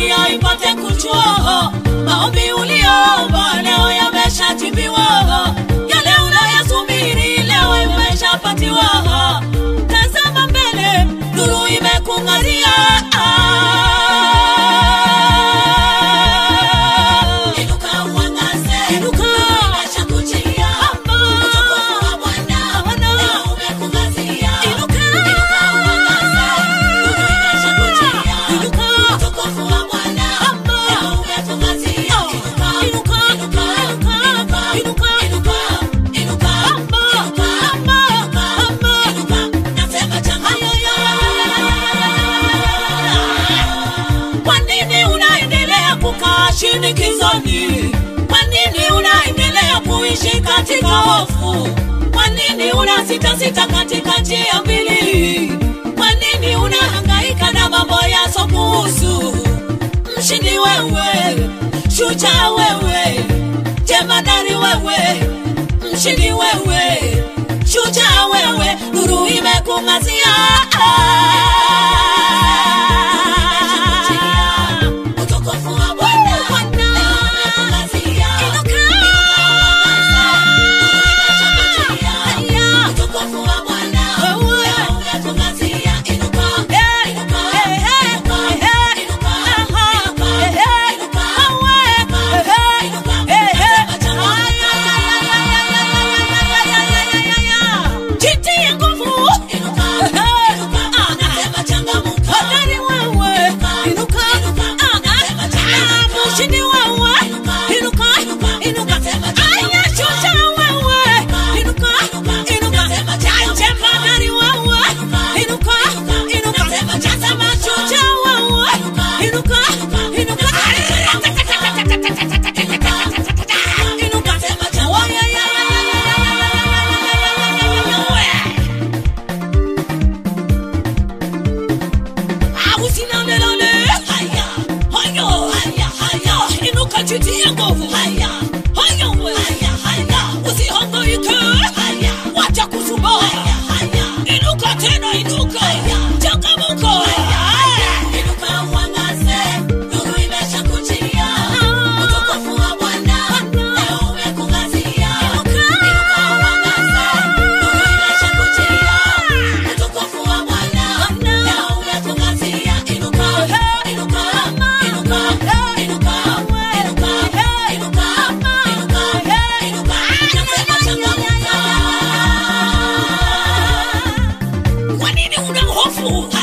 dunia ipate kujua maombi uliomba leo yameshajibiwa, yale unayasubiri leo imeshapatiwa. Tazama mbele, nuru imekung'aria. Inuka uangaze, Inuka. imeshakujia. Utukufu wa Bwana leo umekung'aria. Inuka. Inuka uangaze, nuru imeshakujia. Inuka. Utukufu wa Bwana leo umetung'aria. Inuka, Inuka. inuka, Inuka. inuka, Inuka. inuka, inuka, inuka, inuka, inuka. Nasema changamka. Kwa nini unaendelea kukaa shinikizoni? Kwa nini unaendelea kuishi katika hofu? Kwa nini unasita sita katika njia mbili? Kwa nini unahangaika na mambo yasokuhusu? Mshindi wewe, shujaa wewe, jemadari wewe, mshindi wewe, shujaa wewe, nuru imekung'azia. Utukufu wa Bwana Bwana. leo umekung'azia. Inuka. Haya. Utukufu wa Bwana Wewe. leo umetung'azia. Inuka, Eh, inuka, eh, eh, inuka, eh, inuka, aha, inuka, eh, eh, inuka, awe, inuka, eh, inuka. eh, eh. Nasema changamka. Jitie nguvu. Inuka, Eh, inuka. ah, Nasema changamka. hodari wewe. Inuka. Inuka. Ah, Nasema ah, changamka. mshindi wewe. Inuka. Inuka. Inuka. Inuka. Nasema Aya, changamka. shujaa wewe. Inuka. Inuka. Inuka. Nasema changamka. Jemadari wewe. Inuka. Inuka. Inuka. Inuka. Nasema Nasema changamka. shujaa wewe. Inuka. Inuka. Inuka. Inuka. Inuka. Nasema changamka. Usinalelale. Haya. Hayo. Haya, haya. Inuka jitie nguvu. Haya. Hayo we. Haya, haya. Usihangaike. Haya. Wacha kusumbua. Haya, haya. Inuka tena inuka. Haya. Changamuka. Inuka uangaze, nuru imeshakujia. Utukufu wa Bwana leo umekung'azia. Inuka uangaze, nuru imeshakujia. Utukufu wa Bwana leo umekung'azia. Inuka, inuka, inuka, inuka, inuka, inuka, inuka, inuka. Nasema changamka. Kwa nini una hofu?